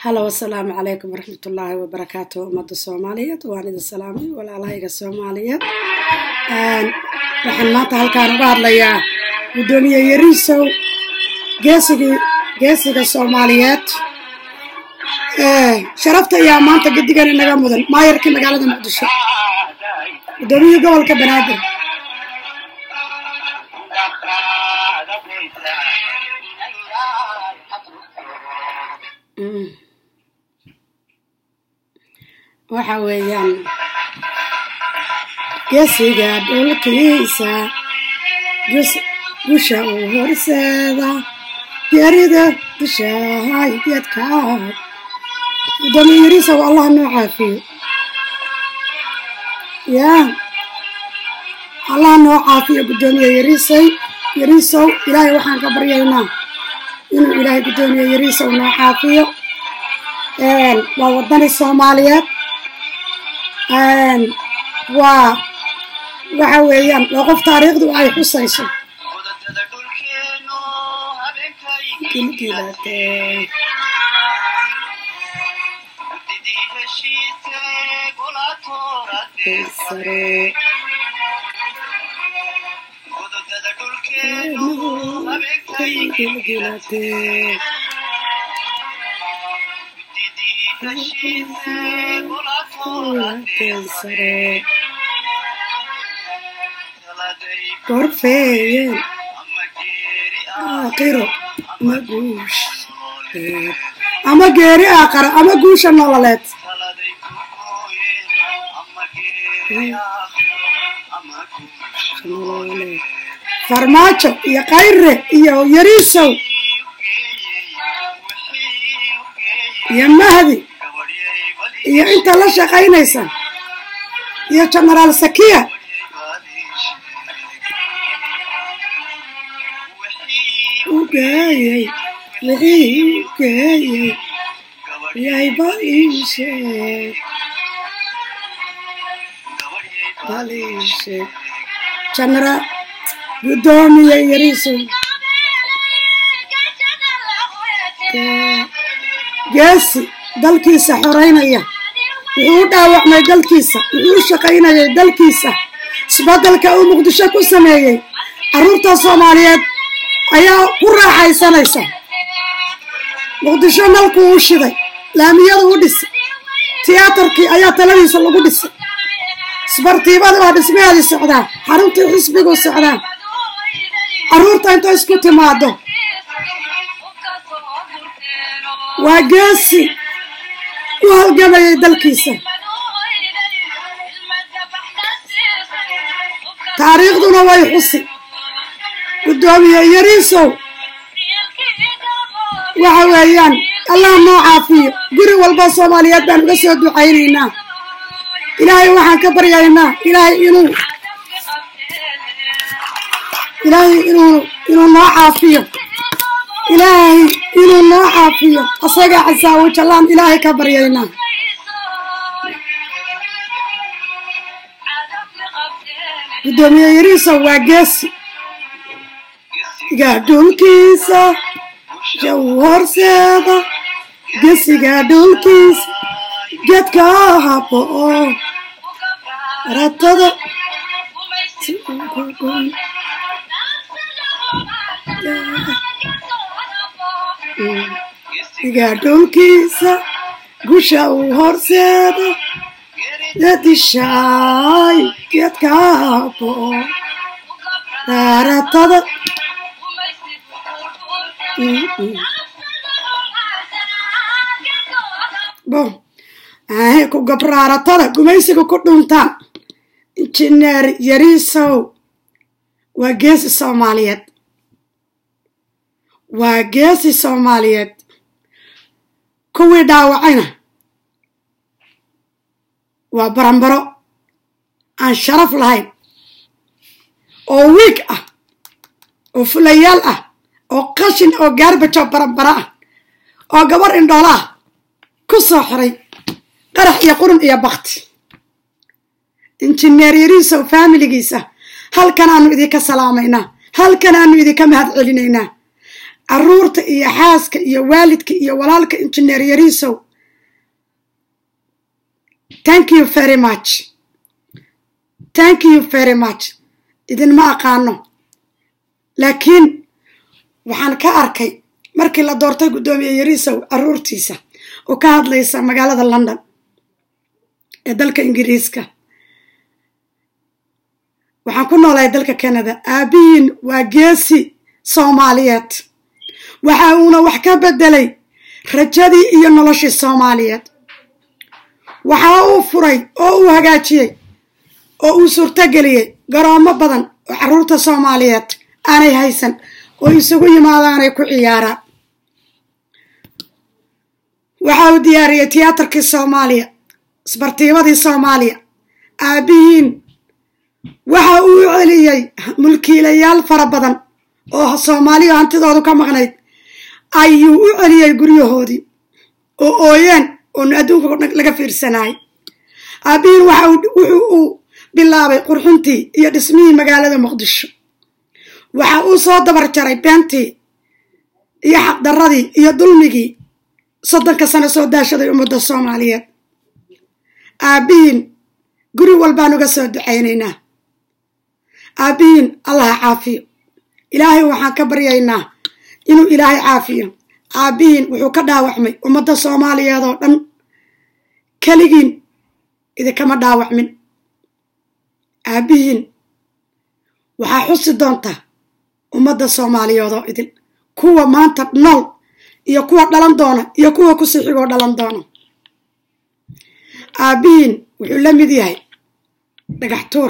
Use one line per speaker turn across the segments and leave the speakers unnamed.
halo asalaamu calaykum waraxmatullaahi wabarakaatu ummadda soomaaliyeed waan idin salaamay walaalahayga soomaaliyeed waxaan maanta halkaan uga hadlayaa guddoomiye yariisow geesigii geesiga soomaaliyeed sharafta ayaa maanta gedigan inaga mudan maayarkii magaalada muqdisho guddoomiyihii gobolka banaadir waxa weeyaan geesiga dhulkiisa gusha uu horseeda geerida dushahay geedkaad gudoomiye yariisow allah noo caafiyo yaa allah noo caafiyo guddoomiye yariisay yariisow ilaahay waxaan ka baryaynaa inuu ilaahay guddoomiye yariisow noo caafiyo waa wadani soomaaliyeed waa waxa weeyaan waa qof taariikhdu ay xusayso gorfeeyeen aakhiro ama guush ama geeri aakhara ama guusha nololeed farmaajo iyo kayre iyo yariisow iyo mahdi iyo inta la shaqaynaysa iyo genaraal sakiya ugeeyey wixii ugeeyey yayba iisheeg baliisheeg genaraal guddoomiye yariisow geesi dalkiisa xoreynaya wuxuu u dhaawacmay dalkiisa wuxuu u shaqaynayay dalkiisa isbeddelka uu muqdisho ku sameeyey carruurta soomaaliyeed ayaa ku raaxaysanaysa muqdisho nalkuu u shiday laamiyadu u dhisay tiyaatarkii ayaa taladiisa lagu dhisay isbartiibada waa dhismaheedii socdaa xaruntii xisbiguu socdaa carruurta inta isku timaado waa geesi u halgamayay dalkiisa taariikhduna way xusi guddoomiye yariisow waxa weeyaan allah noo caafiyo guri walba soomaaliyeed baan uga soo ducaynaynaa ilaahay waxaan ka baryaynaa ilaahay inuu ilaahay inuu inuu noo caafiyo ilaahay inuu noo caafiyo asaga casaawo jallaan ilaahay ka baryaynaa guddoomiye yariisow waa geesi gesiga dhulkiisa jaw horseeda gesiga dhulkiisa geedka habo oo ratada gesiga dhulkiisa gusha uu horseeda dadishaay geedka habo oo raaratada bo ku gabraaratada gumaysiga ku dhuntaan injineer yariisow waa geesi soomaaliyeed waa geesi soomaaliyeed kuwii dhaawacayna waa barambaro aan sharaf lahayn oo wiig ah oo fulayaal ah oo qashin oo gaarbajo barambaro ah oo gabar indhoola ah ku soo xiray qarax iyo qurun iyo bakti injineer yariisow faamiligiisa halkan aanu idinka salaamaynaa halkan aanu idinka mahad celinaynaa caruurta iyo xaaska iyo waalidka iyo walaalka injineer yariisow thank you very much thank you very much idinma aqaano laakiin waxaan ka arkay markii la doortay guddoomiye yariisow caruurtiisa oo ka hadlaysa magaalada london ee dalka ingiriiska waxaan ku noolahay dalka canada aabihiin waa geesi soomaaliyeed waxa uuna wax ka bedelay rajadii iyo noloshii soomaaliyeed waxa uu furay oo uu hagaajiyey oo uu suurtogeliyey garoomo badan oo carruurta soomaaliyeed aanay haysan oo isugu yimaadaanay ku ciyaaraan waxa uu diyaariyey tiyaatarkii soomaaliya isbartiibadii soomaaliya aabihiin waxa uu celiyey mulkiilayaal fara badan oo soomaaliya hantidoodu ka maqnayd ayuu u celiyey guryahoodii oo ooyeen oonu adduunka laga fiirsanayay aabihiin waxa wuxuu uu bilaabay qurxintii iyo dhismihii magaalada muqdisho waxa uu soo dabar jaray beentii iyo xaqdarradii iyo dulmigii soddonka sano soo daashaday ummadda soomaaliyeed aabihiin guri walbaan uga soo ducaynaynaa aabihiin allaha caafiyo ilaahay waxaan ka baryaynaa inuu ilaahay caafiyo aabihiin wuxuu ka dhaawacmay ummadda soomaaliyeed oo dhan keligiin idinkama dhaawacmin aabihiin waxaa xusi doontaa ummadda soomaaliyeed oo idin kuwa maanta nool iyo kuwa dhalan doona iyo kuwa kusii xigoo dhalan doona aabihiin wuxuu la mid yahay dhagax tuur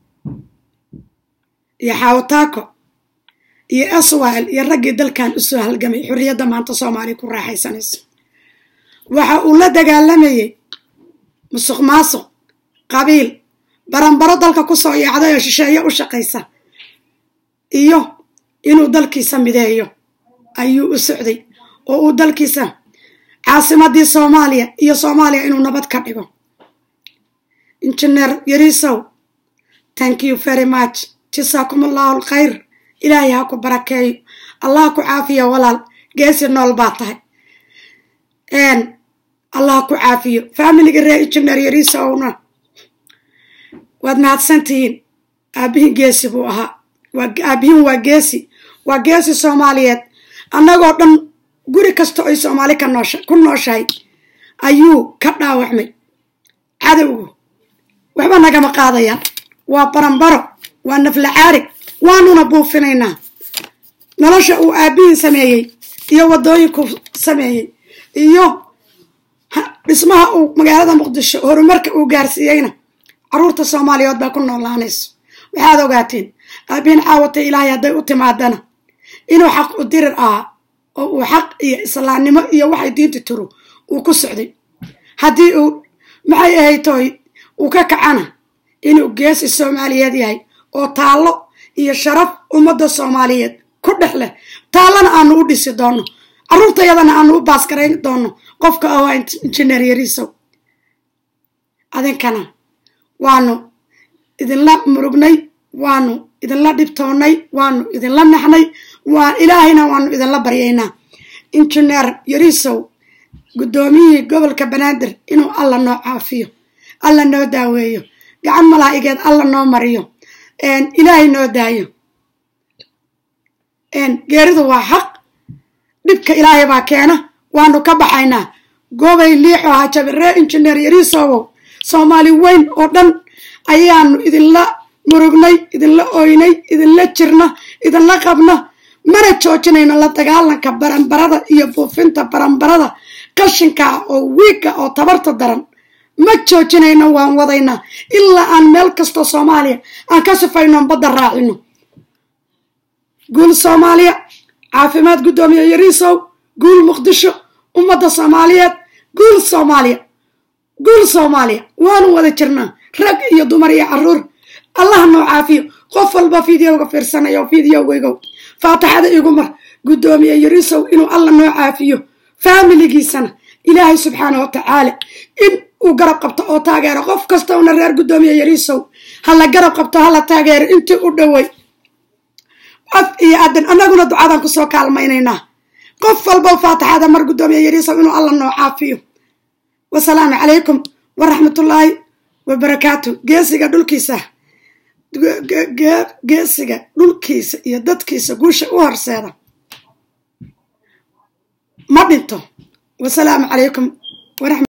iyo xaawataako iyo aswaal iyo raggii dalkan usoo halgamay xorriyadda maanta soomaaliya ku raaxaysanayso waxa uu la dagaalamayey musuq maasuq qabiil baranbaro dalka kusoo yaacday oo shisheeye u shaqaysa iyo inuu dalkiisa mideeyo ayuu u socday oo uu dalkiisa caasimadii soomaaliya iyo soomaaliya inuu nabad ka dhigo injineer yariisow thank you very much jasaakum allahu alkhayr ilaahay ha ku barakeeyo allah ku caafiyo walaal geesi nool baa tahay allah ku caafiyo faamiliga ree injineer yariisowna waad mahadsantihiin aabihin geesi buu ahaa aabihin waa geesi waa geesi soomaaliyeed annagoo dhan guri kasta oy soomaali ka noosha ku nooshahay ayuu ka dhaawacmay cadowgu waxba nagama qaadayaan waa baranbaro waa nafla caarig waanuna buufinaynaa nolosha uu aabihin sameeyey iyo waddooyinkuu sameeyey iyo dhismaha uu magaalada muqdisho horumarka uu gaarsiiyeyna carruurta soomaaliyeed baa ku noolaanayso waxaad ogaateen aabihin caawatay ilaahay hadday u timaadana inuu xaq u dirir ahaa oo uu xaq iyo islaamnimo iyo waxay diinta tiro uu ku socday haddii uu maxay ahayd tooy uu ka kacana inuu geesi soomaaliyeed yahay oo taallo iyo sharaf ummadda soomaaliyeed ku dhex leh taallana aanu u dhisi doonno carruurtayadana aanu u baaskarayn doonno qofka ah waa injineer yariisow adinkana waanu idinla murugnay waanu idinla dhibtoonnay waanu idinla naxnay waa ilaahayna waanu idinla baryaynaa injineer yariisow guddoomiyihii gobolka banaadir inuu alla noo caafiyo alla noo daaweeyo gacan malaa'igeed alla noo mariyo ilaahay noo daayo geeridu waa xaq dhibka ilaahay baa keena waanu ka baxaynaa gobay liixo hajabiree injineer yariisowow soomaali weyn oo dhan ayaanu idinla murugnay idinla oynay idinla jirna idinla qabna mana joojinayno la dagaalanka baranbarada iyo buufinta baranbarada qashinka oo wiigga oo tabarta daran ma joojinayno waan wadaynaa ilaa aan meel kastoo soomaaliya aan ka sifayno badda raacino guul soomaaliya caafimaad guddoomiye yariisow guul muqdisho ummadda soomaaliyeed guul soomaaliya guul soomaaliya waanu wada jirnaa rag iyo dumar iyo carruur allah noo caafiyo qof walba fideoga fiirsanaya oo fideogaygow faataxada igu mar guddoomiye yariisow inuu alla noo caafiyo faamiligiisana ilaahay subxaana wa tacaala in uu garab qabto oo taageero qof kasta una reer guddoomiye yariisow hala garab qabto hala taageero intii u dhowey af iyo adan annaguna ducadan kusoo kaalmaynaynaa qof walba faatixada mar guddoomiya yariisow inuu alla noo caafiyo wasalaamu calaykum waraxmatullaahi wabarakaatu geesiga dhulkiisa geesiga dhulkiisa iyo dadkiisa guusha u horseeda ma dhinto wasalaamu calaykum waraxmat